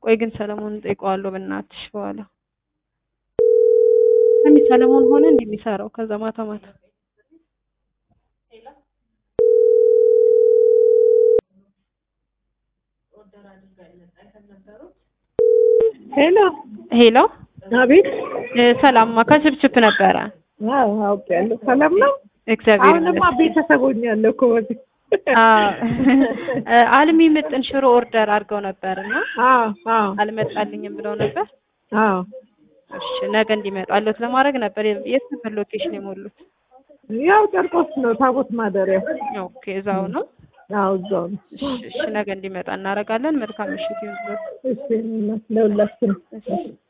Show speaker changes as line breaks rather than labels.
ቆይ ግን ሰለሞን ጠይቀዋለሁ በእናትሽ በኋላ ሰሚ ሰለሞን ሆነ እንዲህ የሚሰራው ከዛ ማታ ማታ
ሄሎ
ሄሎ
አቤት።
እ ሰላምማ ከችፕችፕ ነበረ።
አዎ አውቄያለሁ። ሰላም ነው።
እግዚአብሔር
አሁንማ
ይመስገን።
ቤተሰብ ሆኛለሁ እኮ በዚህ።
አዎ እ አልሚ ምጥን ሽሮ ኦርደር አድርገው ነበር እና
አዎ አዎ
አልመጣልኝም ብለው ነበር።
አዎ
እሺ ነገ እንዲመጣለት ለማድረግ ነበር። የት ነበር ሎኬሽን የሞሉት?
ያው ጨርቆስ ነው ታቦት ማደሪያ።
ኦኬ እዛው ነው።
አዎ እዛው ነው።
እሺ እሺ ነገ እንዲመጣ እናደርጋለን። መልካም ምሽት ይሁንልዎት።
እሺ ለሁላችንም
እሺ